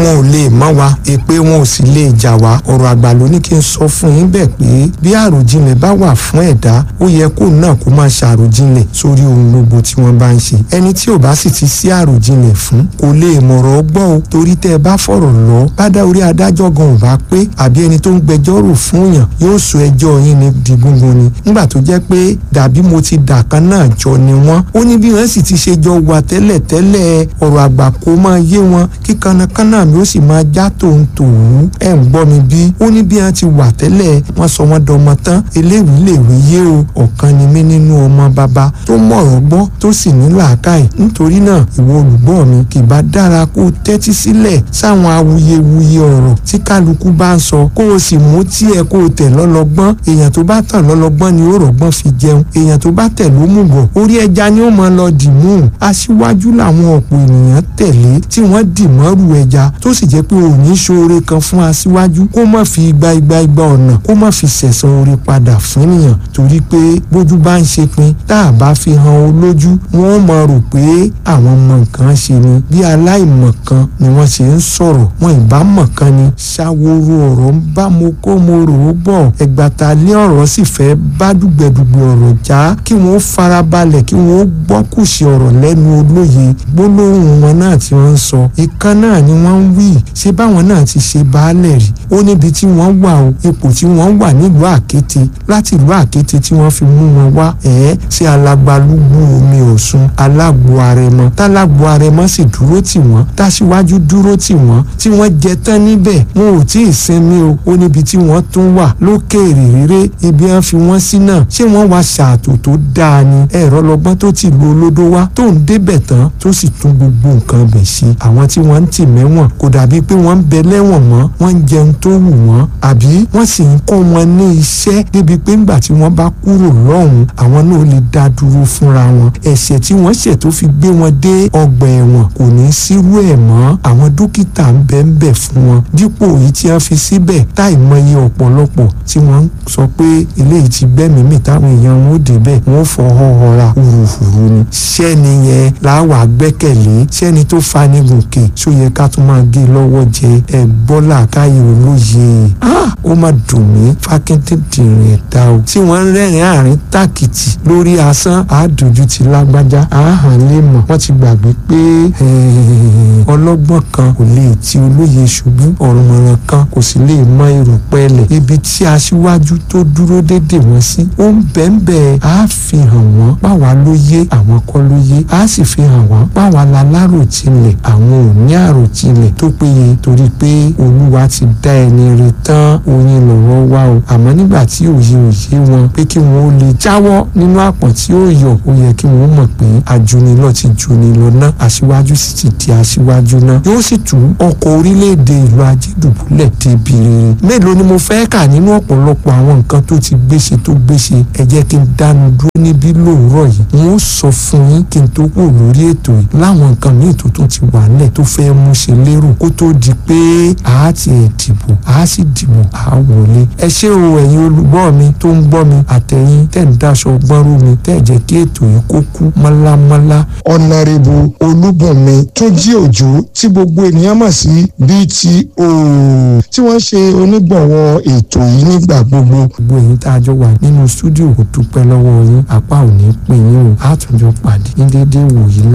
wọn ò lè mọ́ wa èpè wọn ò sì lè jà wá ọ̀rọ̀ àgbà ló ní kí n sọ fún yín bẹ́ẹ̀ pé bí àròjinlẹ̀ bá wà fún ẹ̀dá ó yẹ kó náà kó máa ṣàròjinlẹ̀ sórí ohun gbogbo tí wọ́n bá ń ṣe ẹni tí ò bá sì ti sí àròjinlẹ̀ fún kò lè mọ̀rọ̀ gbọ́ o torí tẹ́ ẹ bá fọ̀rọ̀ lọ bádá orí adájọ́ gan ò bá pé àbí ẹni tó ń gbẹjọ́rò fún yàn yóò sọ ẹjọ́ yín ní di gúngun ni nígbà tó jẹ́ pé dàbí mo ti dà kan náà jọ ni wọ́n ó ní bí wọ́n sì ti ṣe jọ wà tẹ́lẹ̀ tẹ́lẹ̀ ọ̀rọ̀ àgbà kó máa yé wọn kí kanakana mi ó sì máa já tòun tòun ẹ̀ ń gbọ́ mi bí ó ní bí wọ́n ti wà tẹ́lẹ̀ wọ́n sọ wọ́n dọmọ tán eléwìí lè wí yé o ọ̀kan ni mí nínú ọmọ bàbá tó mọ̀rọ̀ gbọ́ tó sì ní làákàyè nítorí náà ìwọ olùgbọ́ mi kì bá dára kó tẹ́tí sílẹ̀ sáwọn awuyewuye ọ̀rọ̀ tí kálukú bá ń sọ kó o sì mú tiẹ̀ kó o tẹ̀ lọ́lọ́gbọ́n èèyàn tó bá tàn lọ́lọ́gbọ́n ni ó rọ̀gbọ́n fi jẹun èèyàn tó bá tẹ̀ ló mú bọ̀ orí ẹja ni ó máa lọ dì mú aṣíwájú làwọn ọ̀pọ̀ ènìyàn tẹ̀lé tí wọ́n dì mọ́rù ẹja tó sì jẹ́ pé òní ṣoore kan fún aṣíwájú kó má fi igba igba igba ọ̀nà kó má fi sẹ̀san oore padà fún ènìyàn torí pé bójú bá ń ṣe pin tá a bá fi hàn olójú wọn máa rò pé àwọn mọ nǹkan ṣe ni bí aláìmọ̀ kan ni wọ́n ṣe ń sọ̀rọ̀ wọn ìbá mọ̀ kan ni ṣàwòrò ọ̀rọ̀ ń bá mo kó mo rò ó bọ̀ ẹgbàta lé ọ̀rọ̀ sì fẹ́ bá dùgbẹ̀dùgbẹ̀ ọ̀rọ̀ já kí wọ́n farabalẹ̀ kí wọ́n gbọ́ kùsì ọ̀rọ̀ lẹ́nu olóye gbólóhùn wọn náà tí wọ́n ń sọ ìkan náà ni wọ́n ń wí ṣé báwọn náà ti ṣe baálẹ̀ rí ó níbi tí wọ́n wà o ipò tí wọ́n wà nílùú àkété láti ìlú àkété tí wọ́n fi mú wọn wá ẹ̀ẹ́ sí alágbálúgbú omi ọ̀ṣun alágbo arẹmọ tálágbo arẹmọ sì dúró tì wọ́n táṣíwájú dúró tì wọ́n tí wọ́n jẹ tán níbẹ̀ wọn ò tí ì sinmi o ó níbi tí wọ́n tún wà lókèèrè rere ibi wọn fi wọ́n sí náà ṣé wọ́n wá ṣàtò tó dáa ni ẹ̀rọ lọ́gbọ́n tó ti lu olódó wá tó ń débẹ̀ tán tó sì tún gbogbo nǹkan bẹ̀ ṣe àwọn tí wọ́n ń tì mẹ́wọ̀n kò dàbí pé wọ́n ń bẹ lẹ́wọ̀n mọ́ wọ́n ń jẹun tó wù wọ́n àbí wọ́n sì ń kọ́ wọn ní iṣẹ́ débi pé ńgbà tí wọ́n bá kúrò lọ́hùn àwọn náà lè dá dúró fúnra wọn ẹ̀ṣẹ̀ tí wọ́n ṣẹ̀ tó fi gbé wọn dé ọgbà ẹ̀wọ̀n kò ní sírú ẹ̀ mọ́ àwọn dókítà ń bẹ ń bẹ fún wọn dípò èyí tí wọ́n fi síbẹ̀ táì mọye ọ̀pọ̀lọpọ̀ tí wọ́n ń sọ pé eléyìí ti gbẹ́mìí mì táwọn èèyàn wọn ò débẹ̀ wọ́n fọwọ́ họra hùrùhùrù ni sẹ́ni yẹn làwọn àgbẹ́kẹ̀lé sẹ́ni tó fani gòkè ṣó yẹ ká tún máa gé lọ́wọ́ jẹ ẹ̀ bọ́lá káyọ̀ olóye ó má dùn mí fákẹ́tẹ̀ dìrín ẹ̀dá o tí wọ́n ń rẹ́rìn àárín tàkìtì lórí asán àádójú ti lágbájá àáhàn lè mọ̀ wọ́n ti gbàgbé pé ọlọ́gbọ́n kan kò lè ti olóye ṣubú ọ̀rùnmọ̀ràn kan kò sì lè mọ èrò pẹ́ẹ́lẹ̀ ibi tí aṣíwájú tó dúró dédè wọ́n sí ó ń bẹ́ẹ̀nbẹ́ á fi hàn wọ́n báwa ló yé àwọn kọ́ ló yé á sì fi hàn wọ́n báwa la láròtilẹ̀ àwọn ò ní àròtilẹ̀ tó péye torí pé olúwa ti dá ẹni rè tán oyin lọ́rọ̀ wá o àmọ́ nígbà tí òye òye wọn pé kí wọ́n ó lè jáwọ́ nínú àpọ̀n tí ó yọ ó yẹ kí wọ́n mọ̀ pé ajunilọ ti junilọ náà aṣíwájú sì ti di aṣíwájú náà yóò sì tú ọkọ̀ orílẹ̀-èdè ìlú ajédùbúlẹ̀ débi rere mélòó ni mo fẹ́ kà nínú ọ̀pọ̀lọpọ̀ àwọn nǹkan tó ti gbéṣe tó gbéṣe ẹ jẹ́ kí n dánu dúró níbí lóòrọ̀ yìí wọ́n sọ fún yín kí n tó kù lórí ètò yìí láwọn nǹkan míì tó tún ti wà nílẹ̀ tó fẹ́ mú ṣe lérò kó tó di pé àá ti ẹ̀ dìbò àá sì dìbò àá wọlé ẹ ṣé o ẹ̀yin olùgbọ́ mi tó ń gbọ́ mi àtẹ̀yìn tẹ̀ ń daṣọ gbọ́nrú mi tẹ̀ jẹ́ kí ètò yìí kó kú mọ́lámọ́lá. ọ̀nàrẹ́bù olúbùnmi tó jí òjò tí gbogbo ènìyàn mọ̀ sí BTO tí wọ́n ṣe onígbọ̀wọ́ ètò yìí nígbà gbogbo. gbogbo èyí tá a jọ wà nínú stúdíò kò dúpẹ́ lọ́wọ́ yín apá ò ní pè yín o àtúnjọ pàdé ní déédéé wòyí